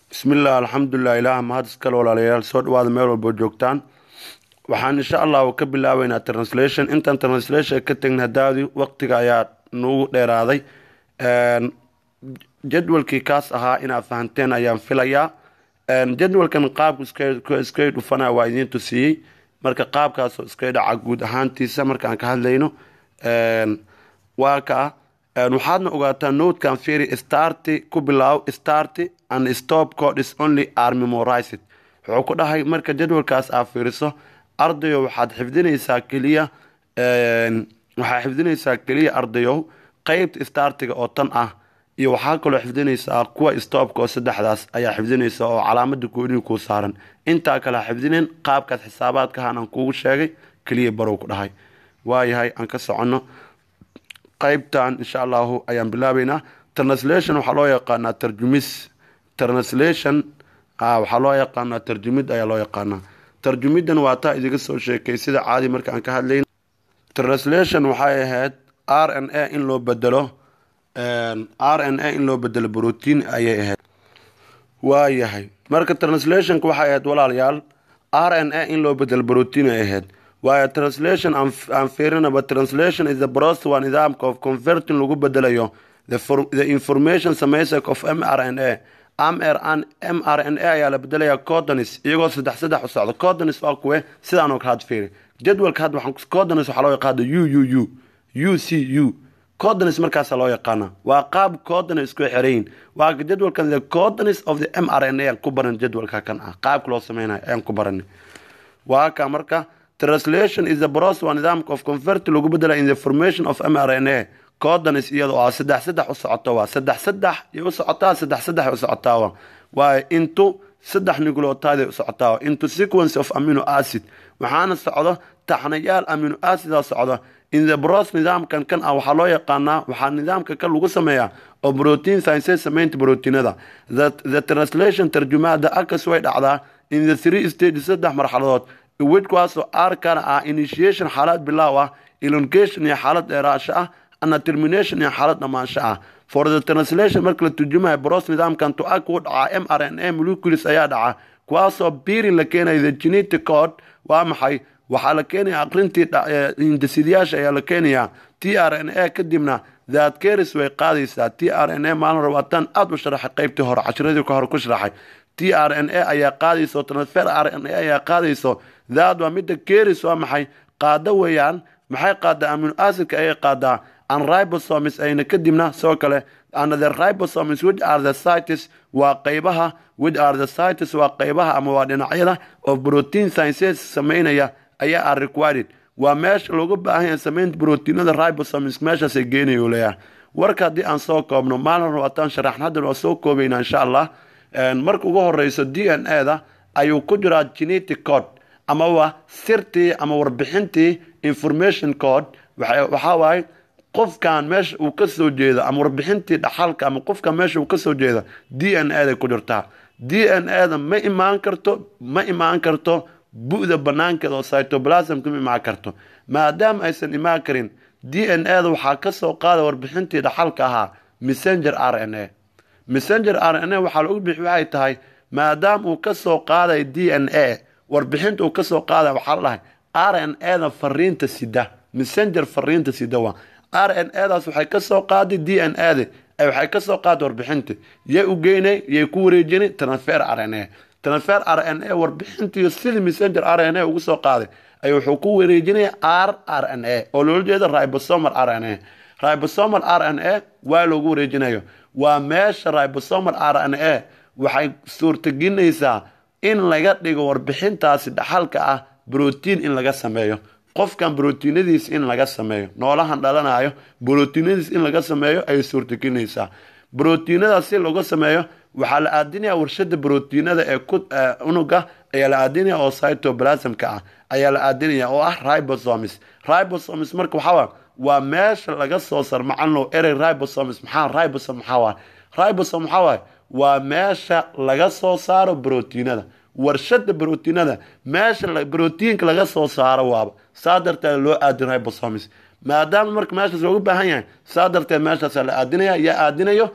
bismillaah alxamdulilah ilaah mahad iskale walaalayaal soo dhawaada meel walbo joogtaan waxaan insha allahu ka bilaabeynaa translation intaan translation ka tegna hadaadi waqtiga ayaa nagu dheeraaday jadwalkii kaas ahaa inaad fahanteen ayaan filayaa jadwalkan qaabku iskay dhufanaa waa idiin tusiyey marka qaabkaasoo iskay dhaca guud ahaantiisa markaan ka hadlayno waa kaa waxaadna ogaataa notekan firi starty ku bilaaw starty and stop code is only are memorized wuxuu ku dhahay marka jadwalkaas aa fiiriso ardayo waxaad xifdinaysaa keliya waxaa xifdinaysaa keliya ardayow qeybta startiga oo tan ah iyo waxaa kaloo xifdinaysaa kuwa stopka oo saddexdaas ayaa xifdinaysa oo calaamada goonihi kuu saaran intaa kale ha xifdineen qaabkaas xisaabaadkahan aan kuugu sheegay keliya barow ku dhahay waayahay aan ka soconno qaybtan insha allahu ayaan bilaabeynaa translation waxaa loo yaqaanaa tarjumis translation waxaa loo yaqaanaa tarjumid ayaa loo yaqaanaa tarjumidan waa taa idiga soo sheekay sida caadi marka aan ka hadlayn translation waxay ahayd r n a in loo bedelo r n a in loo bedelo brotiin ayay ahayd waayahay marka translationka waxay ahayd walaalayaal r n a in loo bedelo brotiin ay ahayd waayo translation aan fiirinaba translation is the process waa nidaamka of converting lagu bedelayo the information samaysak of m r n a m r n a ayaa la bedelaya codonis iyagoo saddex saddex u socda codonis waa kuwe sidaan oo kale had fiiri jadwalka had waxaan codonis waxaa loo yaqaana u u u u c u codonis markaasa loo yaqaana waa qaab codonis isku xerayin waa jadwalkan the codonis of the m r n a aan ku baran jadwalka kan ah qaabka loo sameynayo ayaan ku baranay waa ka marka translation is the process waa nidaamka of convert lagu bedela in the formation of m r n a codonis iyadoo ah saddex saddex u socoto waa saddex saddex iyo u socotaa saddex saddex u socotaa waa into saddex nucleotide u socotaa into sequence of amino acid waxaana socdo taxnayaal amino acida socda in the process nidaamkan kan ah waxaa loo yaqaanaa waxaa nidaamka kan lagu sameeyaa oo protein science samaynta proteinada the translation tarjumaada akas way dhacdaa in the three stages saddex marxaladood wedkuwaasoo arkana ah initiation xaalad bilaaw ah elongation iyo xaalad dheeraasho ah ana termination iyo xaalad dhammaansho ah for the translation marka la turjumayo bros nidaamkan to-ag u dhacaa m r n a molecules ayaa dhaca kuwaasoo birin la keenaya the genetic code waa maxay waxaa la keenaya aqrintii hindasidayaasha ayaa la keenayaa t r n a kadibna thatkeris way qaadaysaa t r n a maalin rabaatan aada u sharaxay qeybtii hore cashiradii ka hore ku sharaxay t r n a ayaa qaadayso transfer r n a ayaa qaadayso daad waa midda keris waa maxay qaado weeyaan maxay qaadaa amino acidka ayay qaadaa an ribosomes ayna kadibna sidoo kale and the ribosomes which are the cites waa qeybaha which are the cites waa qeybaha ama waa dhinacyada of protein sciences sameynaya ayaa are required waa meesha looga baahan yahay samaynta brotiinada ribosomes meeshaasay geenayo leeyahay warka haddii aan soo koobno maalin rabaataan sharaxn haddan waa soo koobaynaa insha allah marka ugu horeyso d n a da ayuu ku jiraa genetic code amaba sirtii ama warbixintii information code waxaa waaye qofkan meesha uu ka soo jeeda ama warbixintii dhaxalka ama qofkan meesha uu ka soo jeeda d n a day ku jirtaa d n a da ma imaan karto ma imaan karto bu-da banaankeeda oo cytoplasmka ma imaan karto maadaama aysan imaan karin d n a da waxaa kasoo qaada warbixintii dhaxalka ahaa messenger r n a messenger r n a waxaa lagu bixi waxay tahay maadaama uu kasoo qaaday d n a warbixinta uu kasoo qaaday waxaa la dhahay r n a da fariinta sida messenger fariinta sida waa r n a daas waxay kasoo qaaday d n a da waxay kasoo qaaday warbixinta yay u geynay yay ku wareejinay transfer r n a transfer r n a warbixintiiyo sidii messenger r n a ugu soo qaaday ay wuxuu ku wareejinaya r r n a oo loola jeeda ribosomal r n a ribosomal r n a waa loogu wareejinayo waa meesha ribosomal r n a waxay suurtagelinaysaa in laga dhigo warbixintaasi dhaxalka ah brotiin in laga sameeyo qofkan brotiinadiis in laga sameeyo noolahan dhalanayo brotiinadiis in laga sameeyo ayay suurtagelinaysaa brotiinadaas si laga sameeyo waxaa la aadinaya warshada brotiinada ee unuga ayaa la aadinaya oo cytoplasmka ah ayaa la aadinaya oo ah ribosomes ribosomes marka waxaa waa meesha laga soo sar macalno erey ribosomes maxaa ribosom maxaa waa ribosom maxaa waay waa meesha laga soo saaro brotiinada warshada brotiinada meesha brotiinka laga soo saaro waaba saa darteed loo aadin ribosomes maadaama marka meeshaas loogu baahan yahay saa darteed meeshaasa la aadinaya yaa aadinayo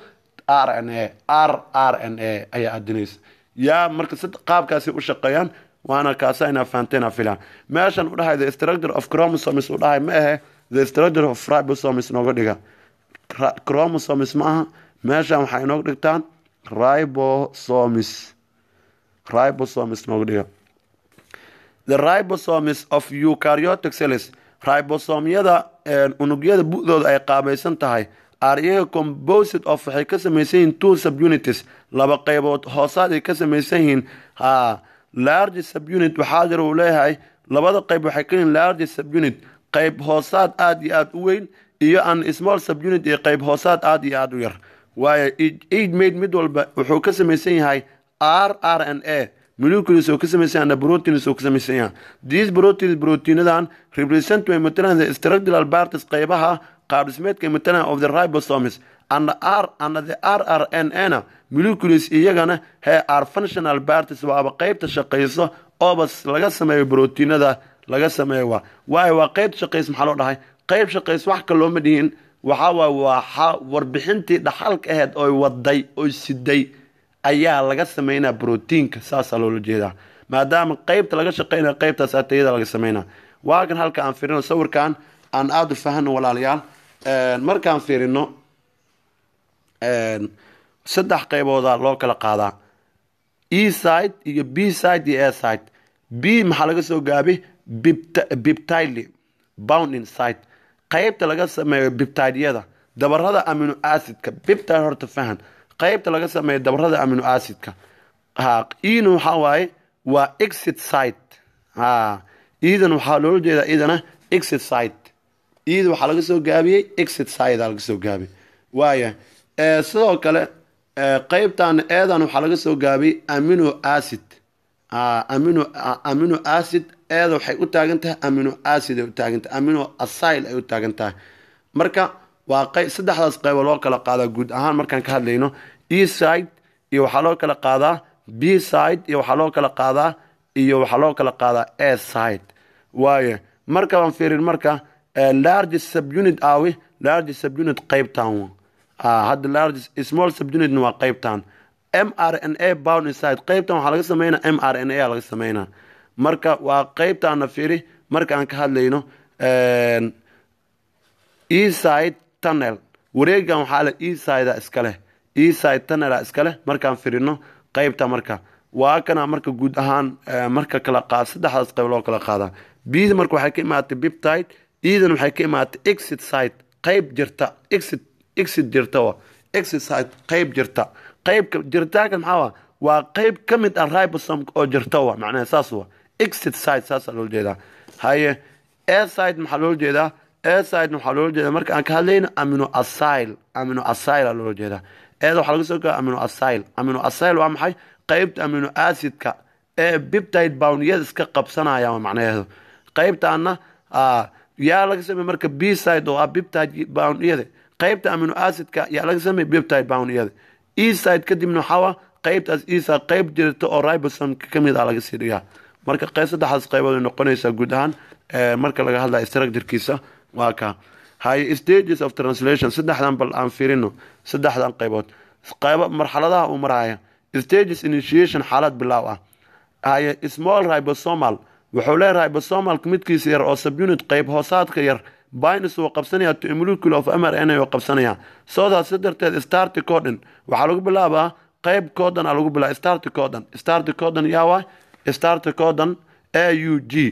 r n a r r n a ayaa adinaysa yaa marka qaabkaasi u shaqeeyaan waana kaasa inaa fahanteena filaan meeshan u dhahay the structure of chromosomes u dhahay ma ahe the structure of ribosomes nooga dhiga chromosomes ma aha meeshan waxaa inooga dhigtaan ribosomes ribosomes nooga dhiga the ribosomes of eukaryotic cells ribosomyada unugyada bu-dooda ay qaabaysan tahay are iyaga composite of waxay ka samaysan yihiin two subunities laba qeybood hoosaad ay ka samaysan yihiin ha large subunit waxaa jira uu leeyahay labada qeyb waxay ka yihiin large subunit qeyb hoosaad aada iyo aada u weyn iyo an small subunit iyo qeyb hoosaad aada iyo aada u yar waayo eid made mid walba wuxuu ka samaysan yahay r r n a molecules oo ka samaysan yahay proteins oo ka samaysan yahay these proteins proteinadan represent way matalan the structural parts qeybaha qaabdhismeedka matalan of the ribosomes and r and the rrna molecules iyagana he are functional parts waaba qeybta shaqayso oobas laga sameeyo proteinada laga sameeyo waa waayo waa qeyb shaqays maxaa loo dhahay qeyb shaqays wax kalooma dhihin waxaa waay waa warbixintii dhaxalka aheyd oy waday oy siday ayaa laga sameynaa brotiinka saasaa loola jeedaa maadaama qeybta laga shaqeynaya qeybtaas atayada laga sameynaa waa kan halka aan fiirino sawirkan aan aada u fahano walaalayaal markaan fiirino saddex qeybooda loo kala qaadaa e side iyo b side iyo a side b maxaa laga soo gaabay bibtile bound inside qeybta laga sameeyo bibtideyada dabarada amino acidka bibtide horta fahan qeybta laga sameeyo dabarada amino acidka ha ena waxaa waaye waa exit site ha idan waxaa loola jeedaa idana exit site ida waxaa laga soo gaabiyey exit side laga soo gaabiyey waaya sidoo kale qeybtan eedan waxaa laga soo gaabiyey amino acid amino amino acid eeda waxay u taagan tahay amino acid ay u taagan tahay amino acyl ay u taagan tahay marka waa qeyb saddexdaas qeybo loo kala qaadaa guud ahaan markaan ka hadlayno e side iyo waxaa loo kala qaadaa b side iyo waxaa loo kala qaadaa iyo waxaa loo kala qaadaa a side waayo marka baan fiirin marka large subunit aawi large subunit qeybtan hadda large small subunitna waa qeybtan m r n a bound inside qeybtan waxaa laga sameynaa m r n a laga sameynaa marka waa qeybtaana fiiri marka aan ka hadlayno eside tunnel wareegan waxaa le esida iskaleh eside tunnela iskaleh markaan firino qeybta marka waa kana marka guud ahaan marka kala qaad saddexdaas qeyb loo kala qaadaa bida marka waxay ka imaatay biptide edan waxay ka imaatay exit side qeyb jirta exit exit jirta exit side qeyb jirta qeybka jiritaanka maxaa waa qeyb ka mid ah ribosome oo jirta wa macnaha saas wa exit side saasaa loola jeedaa haye a side maxaa loola jeedaa a side waxaa loola jeedaa marka aan ka hadlayno amino acyl amino acyl aa loola jeedaa eeda waxaa laga soo gaa amino acyl amino acyl waa maxay qeybta amino acidka ee biptide bownyada iska qabsanaya waa macnaheedu qeybtaana yaa laga sameey marka b side oo ah biptide bownyada qeybta amino acidka yaa laga sameey biptide bownyada e side kadibna waxaa qeybtaas isa qeyb jirta oo ribosomka kamid ah laga sii dhigaa marka qeyb saddexdaas qeybood ay noqonaysaa guud ahaan marka laga hadlaya structurekiisa waa ka haye stages of translation saddexdan bal aan firino saddexdan qeybood qeybo marxaladaha uu maraya stages initiation xaalad bilaaw ah haye small ribosomal wuxuu leeyahay ribosomalka midkiisa yar oo subunit qeyb hoosaadka yar binus wuu qabsanaya to a molecule of mrna wuu qabsanaya soodaas si darteed starti codon waxaa lagu bilaabaa qeyb codon aa lagu bilaaba starti codon starti codon yaa waay starti codon a u g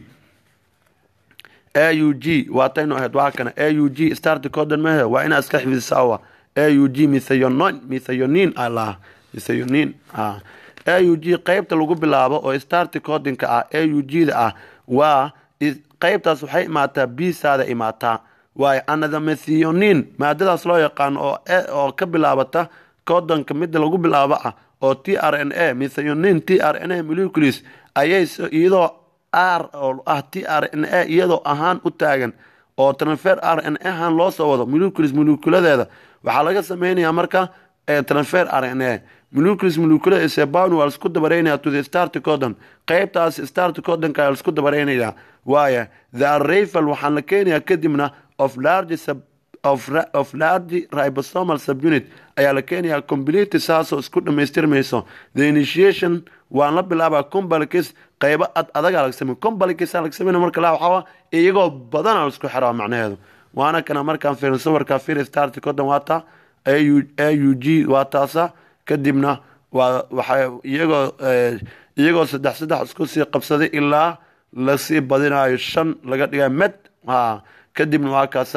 a u g waataynu ahayd waa kana a u g starti codon mehe waa inaa iska xifdisaa a u g mithayonin mithayonin aa lahaa mithayonin a u g qeybta lagu bilaabo oo starti codinka ah a u g da ah waa qeybtaas waxay imaataa bisaada imaataa waayo anadamethiyonin maadadaas loo yaqaano oo oo ka bilaabata codonka midda lagu bilaabo ah oo t r n a mithayonin t r n a molecules ayay iyadoo r oo ah t r n a iyadoo ahaan u taagan oo transfer r n a ahaan loo soo wado molecules moleculadeeda waxaa laga sameynayaa marka transfer r n a molecules moleculada seban waa laisku dabareynaya to the start codon qeybtaas start codonka laisku dabareynaya waaya the arrival waxaan la keenayaa kadibna of large of, of large ribosomal subunit ayaa la keenayaa complete saasoo isku dhammaystirmayso the initiation waan la bilaabaa combalkis qaybo ad adagaa laga samey combalkis laga sameyna marka la waxaa iyagoo badana isku xiraa macnaheedu waana kana markaan fiirin sawirka fir start kodan waata a u g waa taasa kadibna waa waxay iyagoo iyagoo saddex saddex isku sii qabsaday ilaa lasii badinayo shan laga dhiga med ha kadibna waa kaasa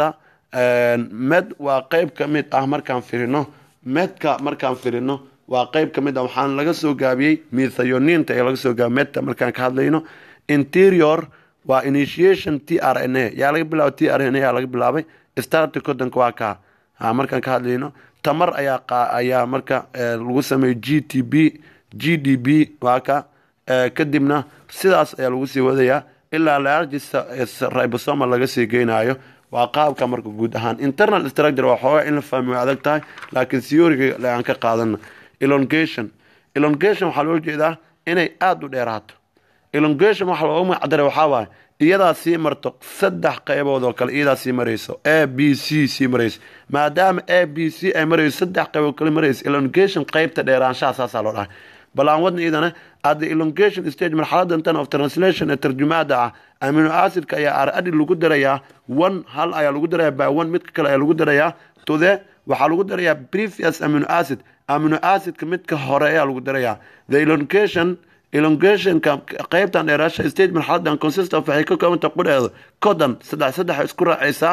med waa qeyb ka mid ah markaan firino medka markaan firino waa qeyb ka mid ah waxaan laga soo gaabiyey mithayoniinta ee laga soo gaabiy medka markaan ka hadlayno interior waa initiation t r n a yaa laga bilaabay t r n a yaa laga bilaabay starti codanka waa kaa ha markaan ka hadlayno tamar ayaa ayaa marka lagu sameeyey g t b g d b waa ka kadibna sidaas ayaa lagu sii wadayaa ilaa largista ribosoma laga sii geynayo waa qaabka marka guud ahaan internal structure waa xoogaa in la fahmi way adag tahay laakiin theoryga aan ka qaadana elongation elongation waxaa loo jeedaa inay aada u dheeraato elongation waxaa looga magacdaray waxaa waaye iyadaa sii marto saddex qaybood oo kale iyadaa sii marayso a b c sii marayso maadaama a b c ay marayso saddex qaybood kale marayso elongation qaybta dheeraanshaha saasaa loo dhahay bal aan wadna idana at the elongation stage marxalada tan of translation ee tarjumaada ah amino acidka ayaa aradi lagu darayaa one hal ayaa lagu darayaa by one midka kale ayaa lagu darayaa to the waxaa lagu darayaa previous amino acid amino acidka midka hore ayaa lagu darayaa the elongation elongationka qaybtan dheeraasha stage marxaladan consist of waxay ka koobanta qudheeda codan saddex saddex isku raacaysaa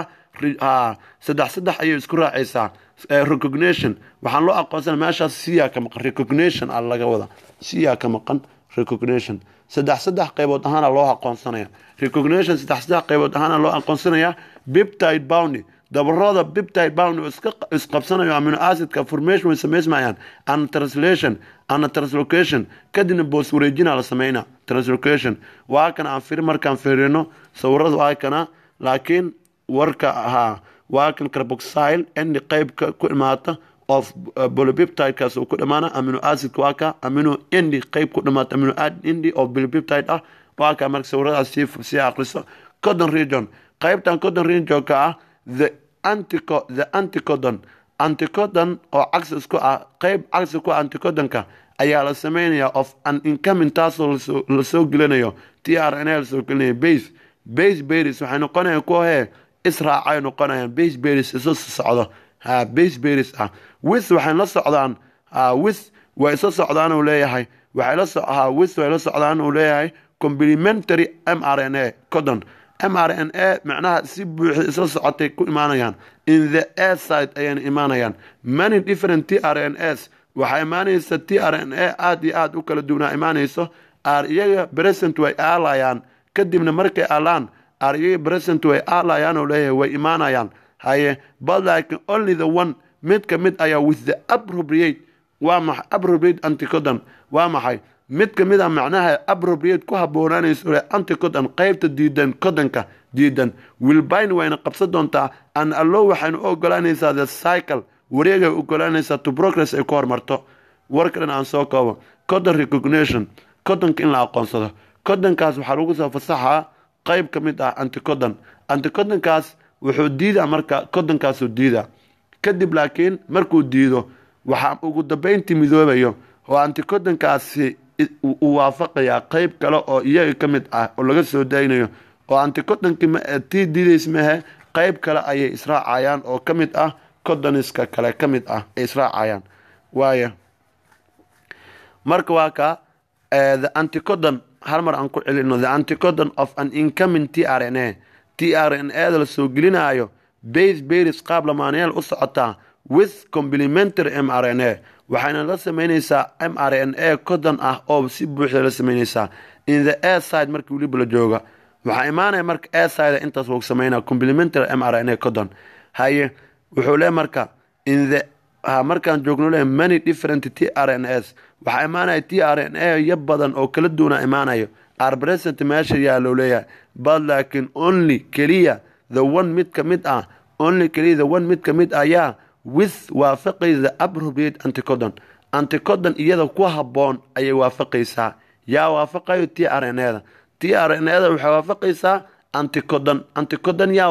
saddex saddex ayay isku raacaysaa recognition waxaan loo aqoonsana meeshaas siyaa ka maqan recognition a laga wada siyaa ka maqan recognition saddex saddex qaybood ahaana loo aqoonsanaya recognition saddex saddex qaybood ahaana loo aqoonsanaya biptide boundy dabarada biptide bound oo isqabsanayo amino acidka formation way samaysmayaan ana translation ana translocation kadibna boos wareejina la sameyna translocation waa kana aan firi markaan fiirino sawirada waa kana laakiin warka ahaa waa kan carboxyle indi qeybka ku imaata of bolybiptidekaas uu ku dhamaana amino acidka waa ka amino indi qeyb ku dhamaata amino indi oo bolybiptide ah waa ka marka sawiradaas sii sii aqriso codon region qeybtan codon regionka ah the antico the anticodon anticodon oo cagsi isku ah qeyb cagsi ku anticodonka ayaa la sameynaya of an incoming taasoo lasoo gelinayo t r n a lasoo gelinayo base base beris waxay noqonayaan kuwa hee israacay noqonayaan base beris isu socdo ha base beris ah with waxay la socdaan with way isla socdaan uu leeyahay waxay la ha with way la socdaan uu leeyahay complementary m r n a codon m r n a macnaha si buuxda isla socotay ku imaanayaan in the air side ayayna imaanayaan many different t r n s waxaa imaanaysa t r n a aada iyo aada u kala duwanaa imaanayso ar iyaga present way aalayaan kadibna markay aalaan ar iyaga present way aalayaan oo leeyahay way imaanayaan haye but like only the one mid ka mid ayaa with the appropriate waa maxay appropriate anticodon waa maxay mid ka mid a macnaha appropriate ku haboonaanayso le anticodon qeybta diidan codonka diidan wilbine wayna qabsan doontaa an allow waxaynu u ogolaanaysaa the cycle wareegay ogolaanaysaa to progress ay ku hormarto warkan aan soo koobo codon recognition codonka in la aqoonsado codonkaas waxaa lagu soo fasaxaa qeyb ka mid ah anticodon anticodonkaas wuxuu diidaa marka codonkaasuu diidaa kadib laakiin markuu diido waxaa ugu dambeyntii midoobayo oo anticodonkaasi uu waafaqayaa qeyb kale oo iyaga ka mid ah oo laga soo daynayo oo anticodonkii tii diidays mahe qeyb kale ayay israacayaan oo ka mid ah codoniska kale ka mid ah ay israacayaan waaya marka waa ka the anticodon hal mar aan ku celino the anticodon of an incoming t r n a t r n a da la soo gelinaayo base beris qaab lamaanayaal u socotaa with complementary m r n a waxayna la sameynaysaa m r n a codon ah oo si buuxda la sameynaysaa in the air side markii weliba la jooga waxaa imaanaya marka air side intaas lagu sameynaa complementary m r n a codon haye wuxuu le marka in the markaan joogno le many different t r n s waxaa imaanaya t r n a ya badan oo kala duwana imaanayo arpresent meesha yaa loo leeyahay but laakiin only keliya the one mid ka mid ah only keliya the one mid ka mid ayaa with waafaqaysa appropriate anticodon anticodon iyada ku habboon ayay waafaqaysaa yaa waafaqayo t r n a da t r n a da waxay waafaqaysaa anticodon anticodon yaawa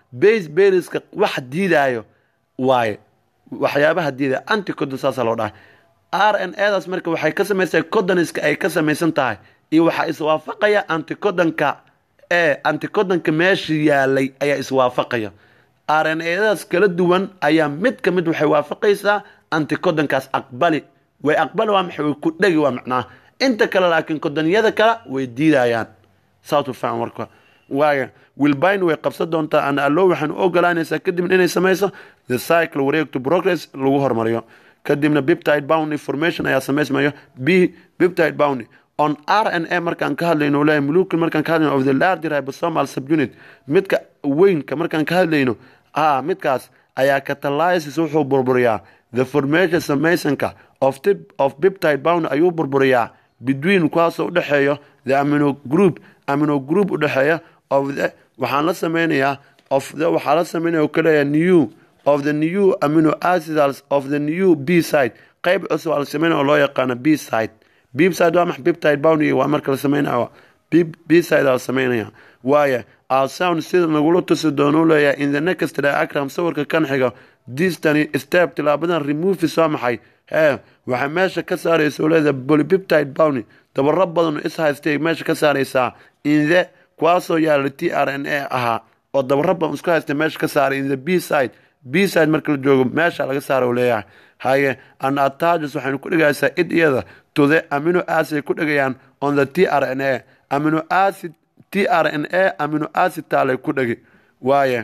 base beriska wax diidaayo waaye waxyaabaha diidaya anticodon saasaa loo dhahay r n edaas marka waxay ka samaysa codoniska ay ka samaysan tahay iyo waxaa iswaafaqaya anticodonka ee anticodonka meesha yaalay ayaa iswaafaqaya r n edaas kala duwan ayaa mid ka mid waxay waafaqaysaa anticodonkaas aqbali way aqbali waa maxay way ku dhegi waa macnaha inta kale laakiin kodonyada kale way diidayaan saasuu faham warka waayo wilbine way qabsan doontaa ana allo waxaan u ogolaanaysaa kadibna inay samayso the cycle wareeg to progress lagu hormariyo kadibna biptide bound information ayaa samaysmayo b biptide bound on r n a markaan ka hadlayno leeyahay molecule markaan ka hadlayno of the larger ribosomal subunit midka weynka markaan ka hadlayno ah midkaas ayaa catalysis wuxuu burburiyaa the formation samaysonka of tip of biptide bound ayuu burburiyaa between kuwaasoo udhexeeyo the amino group amino group udhexeeya of the waxaan la sameynayaa of the waxaa la sameynaya oo kaleeya new of the new amino acids of the new b side qayb cusub aa la sameynaya oo loo yaqaano b side b side waa max biptide bound waa marka la sameynaya b side aa la sameynaya waaye alsound sida nagula tusi doono leeyahay in the next diagram sawirka kan xiga distany step tilaabadan removis waa maxay hee waxay meesha ka saaraysa oo leedahay polypeptide bound dabaro badan oo is haystay meesha ka saaraysaa in the kuwaasoo yaala t r n a ahaa oo dabaro badan isku haystay meesha ka saaray in the b side b side marka la joogo meesha laga saara oo leeyahay haye an attages waxaynu ku dhigaysaa id iyada to the amino acid ku dhigayaan on the t r n a amino acid t r n a amino acid taalay ku dhigi waaye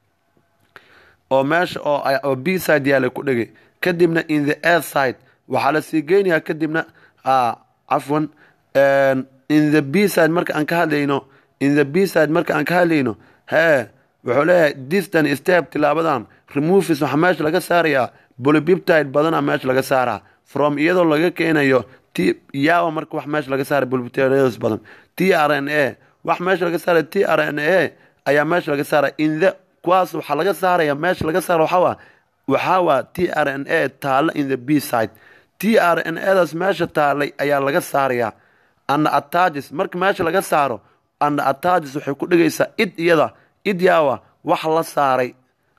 oo meesha oo b side yaalay ku dhigi kadibna in the air side waxaa la sii geynayaa kadibna cafwan in the b side marka aan ka hadlayno in the b side marka aan ka hadlayno hee wuxuu leeyahay distan step tilaabadan removis waxaa meesha laga saarayaa bolybiptide badana meesha laga saaraa from iyadoo laga keenayo t yawa marka wax meesha laga saara bolybiptides badan t r n a wax meesha laga saaraya t r n a ayaa meesha laga saaraya in the kuwaas waxaa laga saaraya meesha laga saara waxaa waxaa waa t r n a taalla in the b side t r n adaas meesha taalay ayaa laga saarayaa ana attages marka meesha laga saaro ana attages waxay ku dhigaysaa id iyada id yaawa wax la saaray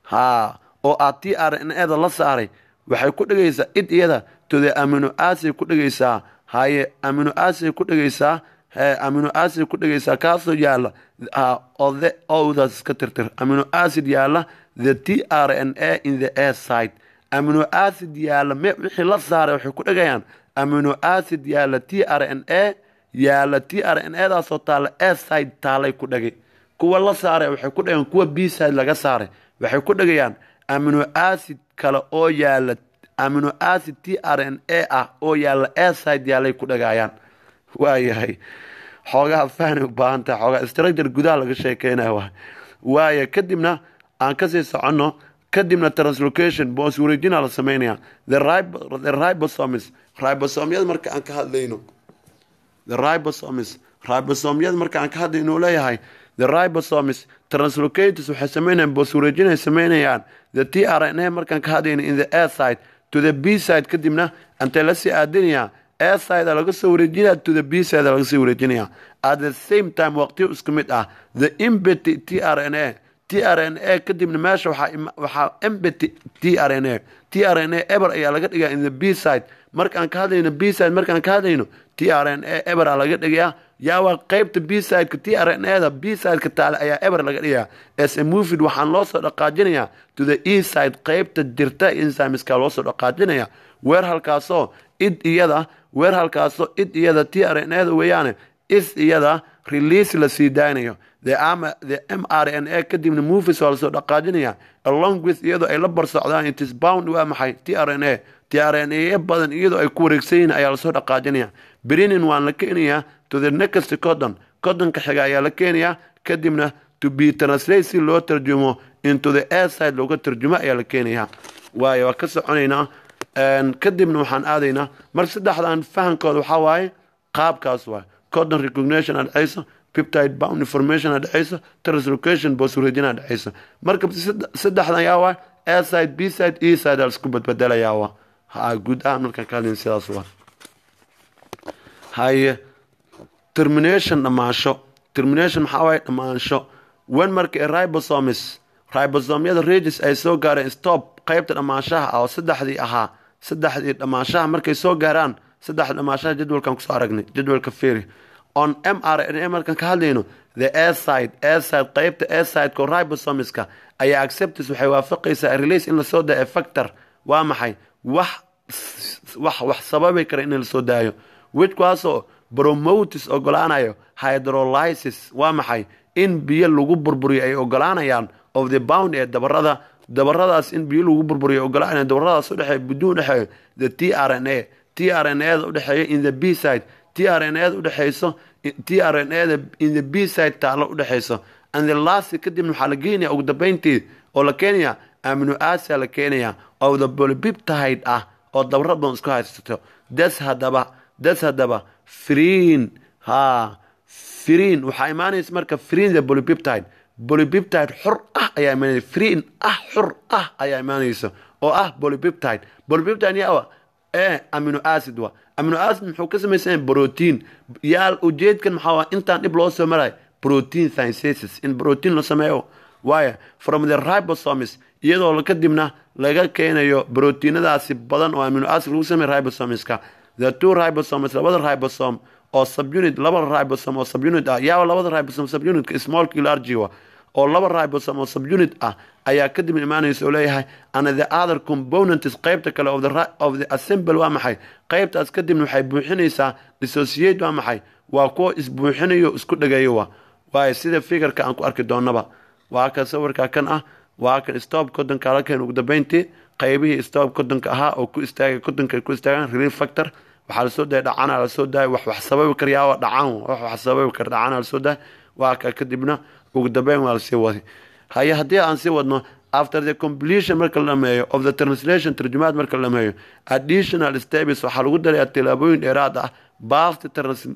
ha oo a t r n ada la saaray waxay ku dhigaysaa id iyada to the amino acid ku dhigaysaa haye amino acid ku dhigaysaa amino acid ku dhigaysaa kaasoo yaala ode owdaas iska tirtir amino acid yaala the t r n a in the air side amino acid yaala me wixii la saaray waxay ku dhigayaan amino acid yaala t r n a yaala t r n a daasoo taala air side taalay ku dhagay kuwa la saaray waxay ku dhigayaan kuwa b side laga saaray waxay ku dhigayaan amino acid kale oo yaala amino acid t r n a ah oo yaala air side yaalay ku dhagayaan waayahay xoogaha fahni u baahan tahay xoogaa structure gudaha laga sheekeynaya waa waaya kadibna aan kasii soconno kadibna translocation boos wareejina la sameynaya the ribosomes ribosomyada marka aan ka hadlayno the ribosomes ribosomyada marka aan ka hadlayno leeyahay the ribosomes translocators waxay sameynayaan boos wareejinay sameynayaan the t r n a markaan ka hadlayno in the air side to the b side kadibna antay lasii aadinayaa air side laga soo wareejinaya to the b side laga soo wareejinaya at the same time waqtiyo isku mid ah the imbety t r n a t r n a kadibna meesha waxaa imbety t r n a t r n a eber ayaa laga dhigaa in the b side markaan ka hadlayno b side markaan ka hadlayno t r n a eber aa laga dhigayaa yaawaa qeybta b sideka t r n a da b sideka taale ayaa eber laga dhigayaa s a movid waxaan loo soo dhaqaajinayaa to the e side qeybta dirta insimiska loo soo dhaqaajinaya weer halkaasoo id iyada weer halkaasoo id iyada t r n a da weeyaane is iyada release la sii daaynayo the m r n a kadibna movies waa lasoo dhaqaajinaya along with iyadoo ay la barsocdaan itis bound waa maxay t r n a t r n a badan iyadoo ay ku wareegsan yihin ayaa lasoo dhaqaajinaya brinin waan la keenayaa to the next codon codonka xiga ayaa la keenayaa kadibna to be translate si loo tarjumo into the air side looga tarjumo ayaa la keenayaa waayo waa ka soconaynaa kadibna waxaan aadaynaa mar saddexdan fahankooda waxaa waaye qaabkaas waay codon recognition aa dhexaysa piptide bound information aa dhexaysa translocation boswareejin aa dhexaysa marka saddexdan yaa waay air side b side e side aa laisku badbedelayaa waa ha guud ahaan markaan ka hadlayn sidaas waa haye termination dhammaansho termination maxaa waaye dhammaansho wen marka ribosomes ribosomyada regis ay soo gaareen stop qaybta dhammaanshaha ah oo saddexdii ahaa saddexdii dhammaanshaha markay soo gaaraan saddexda dhammaanshaha jadwalkan kusoo aragnay jadwalka feri on m r n a markaan ka hadlayno the airside airside qaybta airside-ka ribosomiska ayaa acceptance waxay waafaqaysaa release in lasoo daayo factor waa maxay wax wax wax sababi kara in lasoo daayo widkaasoo bromotis ogolaanayo hydrolysis waa maxay in biyo lagu burburiyo ay ogolaanayaan of the bound ee dabarada dabaradaas in biyo lagu burburiyo ogolaanaya dabaradaas udhexeeya buduun udhexeeyo the t r n a t r n a da udhexeeya in the b side t r n a da udhexeyso t r n a da in the b side taalo udhexeyso and the last kadibna waxaa la geenaya ugu dambeyntii oo la keenaya amino asia la keenaya oo the bolybiptide ah oo dabara badan isku haysato das hadaba das hadaba friin ha friin waxaa imaanaysa marka friin the bolybiptide bolybiptide xor ah ayaa imaanaysa friin ah xor ah ayaa imaanaysa oo ah bolybiptide bolybiptide yaa ee amino acid wa amino acid muxuu ka samaysan protein yaa ujeedkan maxaa waa intaan dhib loo soo maray protein synthesis in protein la sameeyo waayo from the ribosomes iyadoo kadibna laga keenayo proteinadaasi badan oo amino acid lagu sameeyo ribosomeska the two ribosomes labada ribosome oo subunit laba ribosome oo subunit ah yaa labada ribosome subunitka smallki largiwa oo laba ribosome oo subunit ah ayaa kadib imaanaysa oo leeyahay and the other components qaybta kale of the, of the assemble waa maxay qaybtaas kadibna waxay buuxinaysaa dissociate waa maxay waa kuwa isbuuxinayo isku dhageeyo wa waayo sida fikirka aan ku arki doonaba waa kan sawirka kan ah waa kan stop kodonka la keen ugu dambeyntii qaybihii stop kodonka ahaa oo ku istaagay kodonka ay ku istaagaan relief factor waxaa lasoo daaya dhacana lasoo daaya wax wax sababi karyaa dhacaan wax wax sababi kar dhacana lasoo daaya waa ka kadibna ugu dambeyn waa lasii waday haye haddii aan sii wadno after the completion marka la dhameeyo of the translation tarjumaad marka la dhameeyo additional steps waxaa lagu darayaa tilaabooyin dheeraad ah past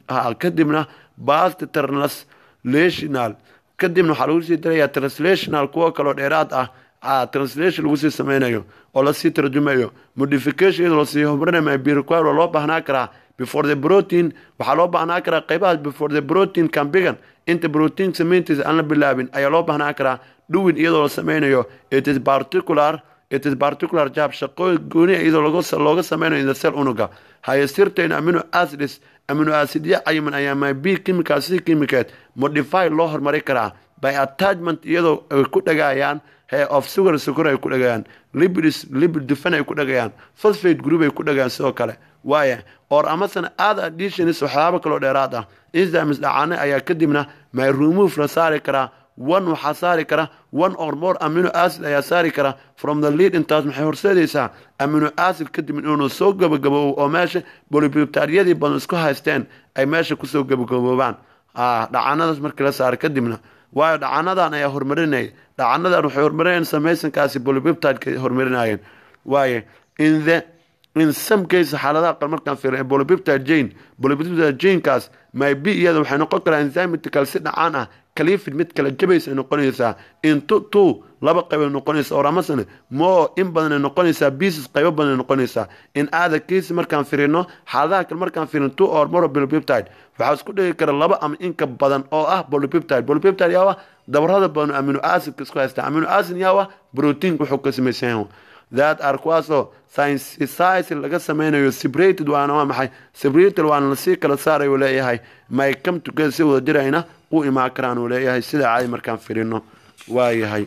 kadibna past translational kadibna waxaa lagu sii darayaa translational kuwo kaloo dheeraad ah translation lagu sii sameynayo oo lasii tarjumayo modification iyadoo lasii horumarinayo birequire waa loo baahnaa karaa before the protein waxaa loo baahnaa karaa qaybahaas before the protein can begin inta protein samayntiisa aan la bilaabin ayaa loo baahnaa karaa dhuwin iyadoo la sameynayo it is particular it is particular job shaqooyin gooniya iyadoo looga sameynayo in the cell unuga haye sirtain amino acids amino acidya cayiman ayaa my b chemical si chemicaed modify loo horumari karaa by attachment iyadoo ay ku dhagayaan he of sugar sukor ay ku dhagayaan lipids lipid dufan ay ku dhagayaan phosphate group ay ku dhagayaan sidoo kale waaya or amasana aad additions waxyaabo kaloo dheeraad ah enzymes dhacaane ayaa kadibna my remove la saari karaa one waxaa saari kara one or more amino acid ayaa saari kara from the lead intaas maxay horseedaysaa amino acid kadib inuu soo gabagaboobo oo meesha bolibibtaryadii badan isku haysteen ay meesha kusoo gabagaboobaan dhacanadaas markii la saara kadibna waayo dhacanadan ayaa horumarinaya dhacanadan waxay horumarinayaan samaysankaasi bolibibtadka horumarinayeen waaye in the in some case xaaladaha qar markaan fiirin bolibibtide jane bolibibtide janekaas my b iyada waxay noqon karaa enzymitical si dhacaan ah kalifid mid kala jabaysa ay noqonaysaa in tu two laba qayb ay noqonaysa or amasane moo in badan ay noqonaysaa pieces qaybo badan ay noqonaysaa in aada case markaan firino xaaladaha kale markaan firin two or more bolibibtide waxaa isku dhigi kara laba ama inka badan oo ah bolibibtide bolibibtide yaa ah dabarada badan amino acidka isku haysta amino acid yaa ah protein wuxuu ka samaysan yahay that are kuwaasoo synthesize laga sameynayo separated waana waa maxay separated waana lasii kala saaray uu leeyahay may come together si wada jirayna u imaan karaan uu leeyahay sida caadi markaan firino waa yahay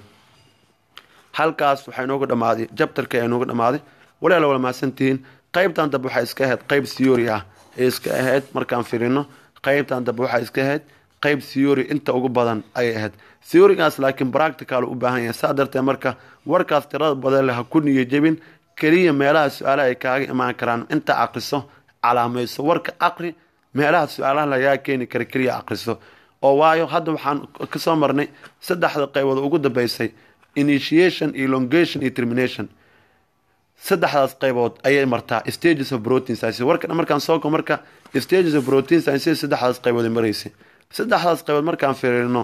halkaas waxaa inooga dhamaaday jabtarka ayaa inooga dhamaaday walaala wala mahadsantihiin qaybtan dambe waxaa iska ahayd qayb theory ah ee iska ahayd markaan firino qaybtan dambe waxaa iska ahayd qayb theory inta ugu badan ayay ahayd theorygaas laakiin practical u baahan yahay saa darteed marka warkaas tirada badan leh ha ku niyo jebin keliya meelaha su-aalaha ay kaaga imaan karaan inta aqriso calaamayso warka aqri meelaha su-aalaha lagaa keeni kara keliya aqriso oo waayo hadda waxaan kasoo marnay saddexda qaybood ugu dambeysay initiation elongation iyo termination saddexdaas qaybood ayay martaa stages of protein science warka dhan markaan soo ko marka stages of protein science saddexdaas qaybood ay maraysay saddexdaas qaybood markaan fiirino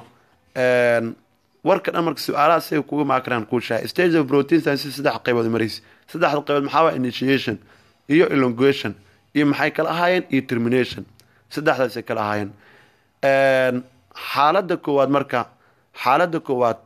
warka dhan marka su-aalaha siga kuga maakaraan kuu shahay stages of protein science saddex qaybood ay maraysay saddexda qaybood maxaa waa initiation iyo elongation iyo maxay kala ahaayeen iyo termination saddexdaasay kala ahaayeen xaaladda koowaad marka xaaladda koowaad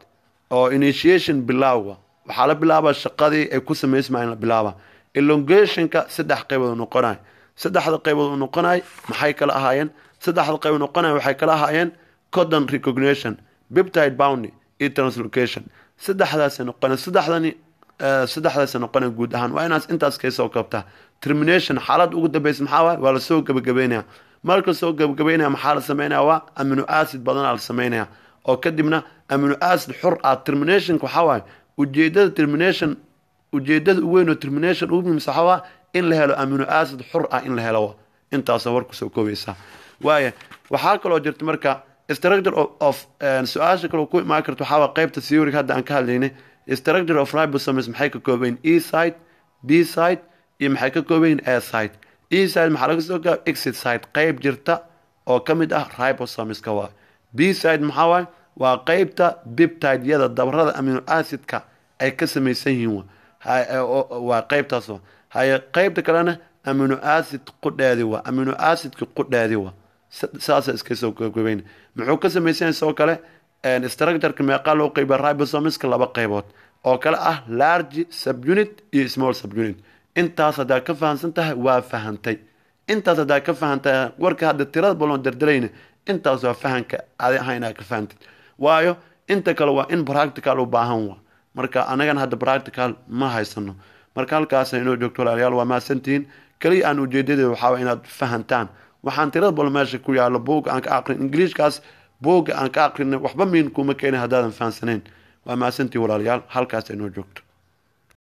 oo initiation bilowga waxaa la bilaabaa shaqadii ay ku samaysmaa in la bilaaba elongationka saddex qaybood noqonay saddexda qaybood noqonay maxay kala ahaayeen saddexda qaybood noqonay waxay kala ahaayeen codon recognition biptide boundy iyo translocation saddexdaasay noqonay saddexdani saddexdaasay noqonay guud ahaan waa inaas intaas kaysoo kabtaa termination xaalad ugu dambeysa maxaa waay waa lasoo gebagabeynaya marka soo gebagabeynaya maxaa la sameynaya waa amino acid badanaa la sameynaya oo kadibna amino acid xur ah terminationka waxaa waaye ujeedada termination ujeedada u weyn oo termination ugu muhiimsa waxaa waa in la helo amino acid xur ah in la helo intaasoo war kusoo koobaysa waaya waxaa kaloo jirta marka structure of su-aasha kaloo ku imaan karta waxaa waa qaybta theory hadda aan ka hadlaynay structure of ribosomes maxay ka koobayin e side b side iyo maxay ka koobayin a side e side maxaa laga soo gaaba exit side qayb jirta oo ka mid ah ribosomeska waa b side maxaa waay waa qaybta biptideyada dabarada amino acidka ay ka samaysan yihiin waa qaybtaas haye qaybta kalena amino acid qudheedi waa amino acidka qudheedi waa saasa iska soo gogobeyn muxuu ka samaysan yahay sidoo kale structureka meeqaa loo qeyba ribosomeska laba qaybood oo kale ah large subunit iyo small subunit intaas haddaa ka fahamsan tahay waa fahantay intaas haddaa ka fahantahay warka hadda tirada baloon dardalayna intaas waa fahanka adi ahaa inaad ka fahantid waayo inta kale waa in practical u baahan wa marka anagana hadda practical ma haysano marka halkaas inoo joogto walaalayaal waa mahadsantihiin keliya aan ujeedadeeda waxaa inaad fahantaan waxaan tirada bal meesha ku yaalo buugga aan ka aqrin ingiliishkaas buugga aan ka aqrinay waxba miin kuma keenay haddaadan fahansanayn waa mahadsantihiin walaalayaal halkaas inoo joogto